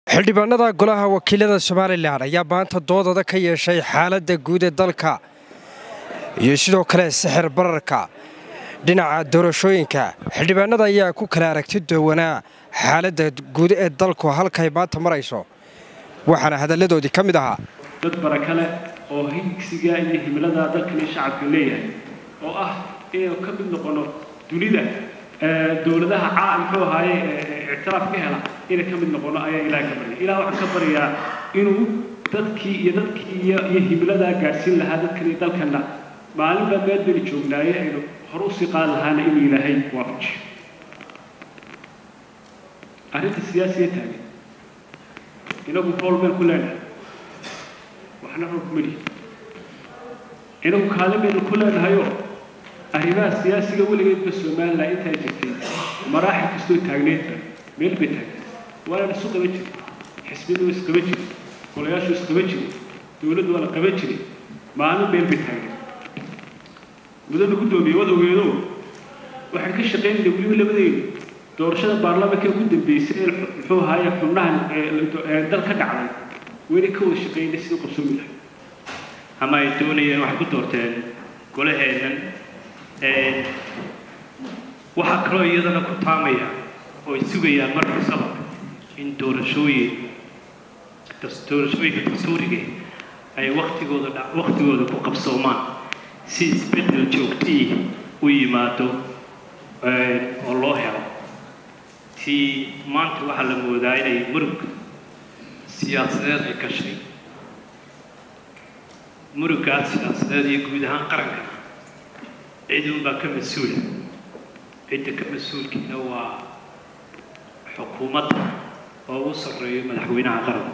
xildhibaanada golaha wakiilada somalilan ayaa maanta doodada ka yeeshay xaaladda guud ee dalka iyo sidoo kale sixir bararka dhinaca doorashooyinka xildhibaanada ayaa ku kala aragti dowanaa xaaladda guud ee dalku halkay maanta marayso waxaana hadalladoodii ka mid ahaa dad baraka leh oo higsiga iyo himilada dalkani shacabka leeyahay oo ah inaynu ka mid noqono dunida dowladaha caa muxuu ahaaye ictiraaf ka hela inay ka mid noqono ayaa ilaah ka baryay ilaah waxaan ka baryaa inuu dadkii iyo dadkii iyo iyo himiladaa gaadhsiin lahaa dadkan iyo dalkanna maalin baa meel beni joognaaye aynu hore usii qaadi lahaana inuu ilaahay waafajiyo arrinta siyaasiga taagan inagu fool been ku leenahay waxna rog meli inagu kaalin baynu ku leenahayoo arrimaha siyaasiga weligeedba somalilan intaa jirtay maraaxil kastoo taagneedba meel bay taagneed waana isu qaban jiray xisbiyadu waa isqaban jiray golayaashu isqaban jiray dowladdu waa la qaban jiray maalin meel bay taagneed mudana guddoomiye wad ogeedo waxaan ka shaqaynayna weliba labadeydu doorashada baarlamaanka ugu dambeysay ee muxuu ahaaye xubnahan dal ka dhacday weli ka wada shaqaynay sidii qabsoomi lahay ama ay doonayeen waxay ku doorteen golaheennan waxaa kaloo iyadana ku taamaya oo ay sugayaan mar kastaba in doorashooyin doorashooyinka dastuuriga ay waktigooda waktigooda ku qabsoomaan si isbeddel joogtii u yimaado oo loo helo si maanta waxaa la moodaa inay murug siyaasadeed ay gashay muruggaas siyaasadeed iyo guud ahaan qarankana cid unbaa ka mas-uula cidda ka mas-uulkiina waa xukuumadda oo ugu sarreeyo madaxweynaha qaranku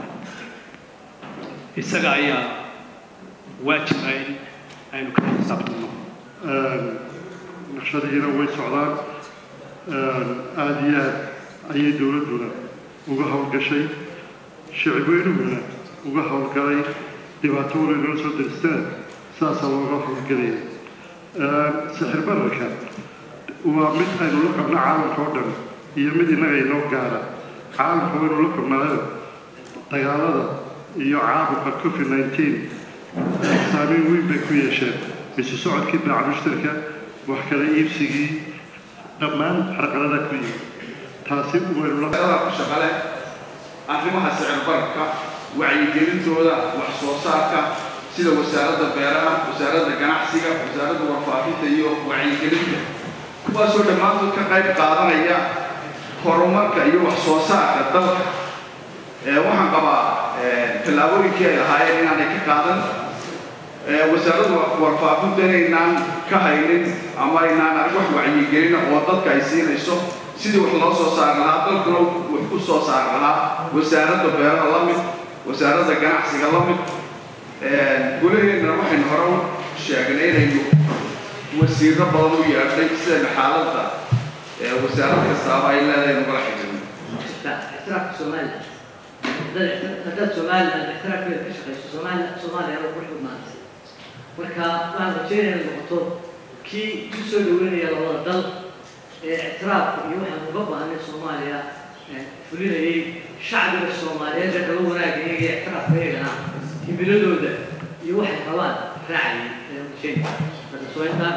isaga ayaa waajiba in aynu kala xisaabtanno naqshadihiina way socdaan aada iyo aad ayay dowladduna uga howlgashay shicibweynuhuna uga howlgalay dhibaato wala inoo soo daristaan saasaa looga howlgelaya sixir bararka waa mid aynu la qabno caalamka oo dhan iyo mid innaga inoo gaara caalamka waynu la qabnaayo dagaalada iyo caabuqa covid nineteen saameyn weyn bay ku yeesheen isu socodkii baaca mushtarka wax kala iibsigii dhammaan carqalada ku yimid taasi waynu la ku shaqale arrimaha sicir bararka wacyigelintooda wax soo saarka sida wasaaradda beeraha wasaaradda ganacsiga wasaaradda warfaafinta iyo wacyigelinta kuwaasoo dhammaantood ka qayb qaadanaya horumarka iyo wax soo saarka dalka waxaan qabaa tallaabooyinkii ay lahaayeen inaanay ka qaadan wasaaradda warfaafinta inaynaan ka haynin ama aynaan wax wacyigelina oo dadka ay siinayso sidii wax loo soo saari lahaa dalkuna wax ku soo saari lahaa wasaaradda beeraha la mid wasaaradda ganacsiga la mid gulaheennana waxaynu hore u sheegnay inaynu wasiiro badan u yeedhay sidayna xaaladda wasaarad kastaaba ay leedahay nugala xijirno اعتراف سوماليا هذا سوماليا الاعتراف كيف كشخص سوماليا سوماليا أنا بروح بمارس marka waxaan rajeynaya noqoto kii ku soo dhaweynaya labada dal ee ictiraafka iyo waxaan uga baahnay soomaaliya fulinayay shacbiga soomaaliyeed ee raba wanaagga iyaga iyo ictiraafka iyagana himiladooda iyo waxay rabaan raacayay ayaan rajeynaya hadda soo intaa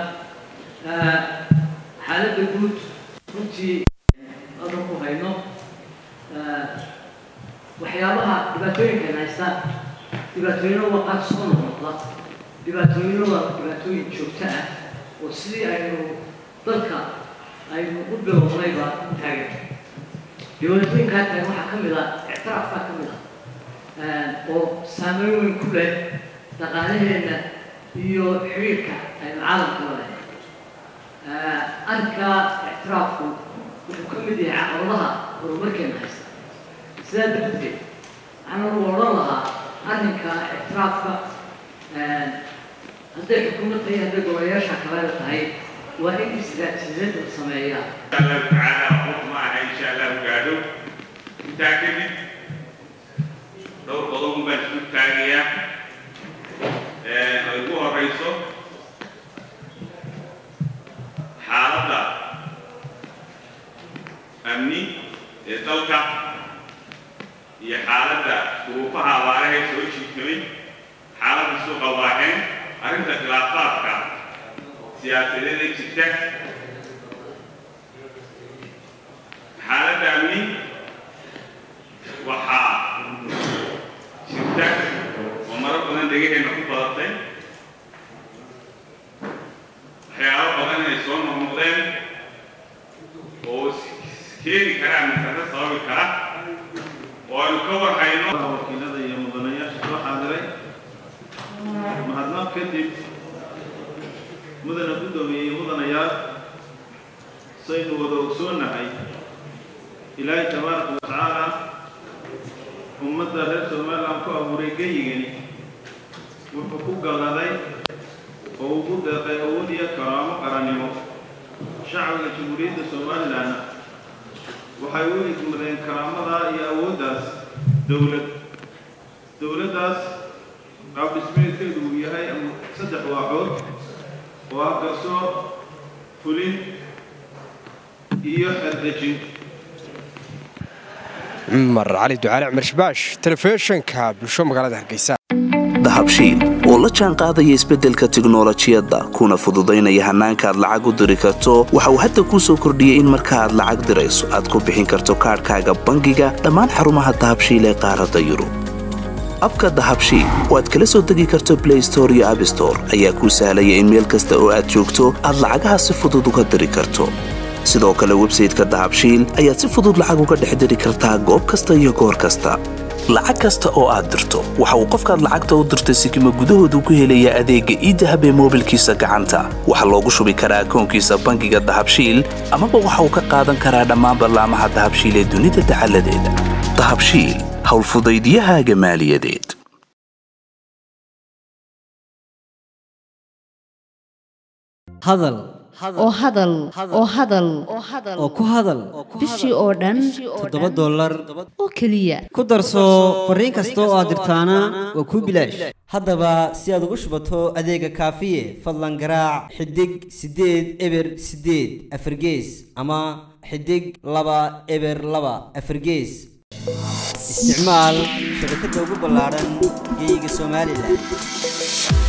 xaaladda guud runtii halkan ku hayno waxyaabaha dhibaatooyinkan haysta dhibaatooyino waqaad soo noqnoqda dhibaatooyino waa dhibaatooyin joogto ah oo sidii aynu dalka aynu u bilownayba taagan dhibaatooyinkaa taagan waxaa ka mid ah ictiraafkaa ka mid ah oo saameyn weyn ku leh dhaqaalaheenna iyo xiriirka aynu caalamka la leh arrinkaa ictiraafku wuxuu ka mid yahay caqabadaha horumarkeena haysta sidaa darteed waxaan u odhan lahaa arrinka ictiraafka hadday xukuumad tahay hadday golayaasha kalena tahay waa in istiraatiijiyad la sameeyaa الله تعالى حكمها إن شاء الله قالوا متأكد دور قضوم بس الثانية أيقوها الرئيسو حالة أمني dalka iyo xaaladda duruufaha abaarahay soo jiitamay xaaladda suuqa waaheen arrinta khilaafaadka siyaasadeeda jirta xaaladda amni waxaa jirta oo maro badan dhegaheenna ku badatay waxyaabo badan inay soo noqnoqdeen oo keeni kara amnikarro sababi kara oo aynu ka warhayno wakiilada iyo mudanayaasha soo xaadiray mahadnaq kadib mudana guddoomiye iyo mudanayaal saynu wada ogsoonahay ilaahay tabaaraka wa tacaala ummadda reer somaliland ku abuuray geyigani wuxuu ku galladay oo ugu deeqay awood iyo karaamo qarannimo shacbiga jamhuuriyadda somalilandna waxay u idmadeen karaamadaa iyo awooddaas dowlad dowladdaas qaab dhismeedkeedu uu yahay saddex waaxood oo ah garsoor fulin iyo xerdejin cumar cali ducaale cumar shibaash telefishinka bulsho magaalada hargeysa dahabshiil oo la jaan qaadaya isbeddelka tiknolojiyadda kuna fududaynaya hannaanka aad lacag u diri karto waxa uu hadda kuu soo kordhiyey in marka aad lacag dirayso aad ku bixin karto kaadhkaaga bangiga dhammaan xarumaha dahabshiil ee qaaradda yurub abka dahabshiil oo aad kala soo degi karto blay store iyo abstore ayaa kuu sahlaya in meel kasta oo aad joogto aad lacagaha si fudud uga diri karto sidoo kale websayteka dahabshiil ayaad si fudud lacag uga dhex diri kartaa goob kasta iyo goor kasta lacag kasta oo aad dirto waxa uu qofkaad lacagta u dirtay sikima gudahoodu ku helayaa adeegga iidahab ee moobilkiisa gacanta waxaa loogu shubi karaa akoonkiisa bangiga dahabshiil amaba waxa uu ka qaadan karaa dhammaan ballaamaha dahabshiil ee dunida dacaladeeda dahabshiil howlfudaydiyahaaga maaliyadeed hadal oo hadal oo hadal oo ku hadal bishii oo dhan toddoba dollar oo keliya ku darso fariin kasta oo aad dirtaana waa kuu bilaash haddaba si aad ugu shubato adeega kaafiye fadlan garaac xidig siddeed eber siddeed afargees ama xidig laba eber laba afargees isticmaal shabakadda ugu ballaadhan geeyiga somalilan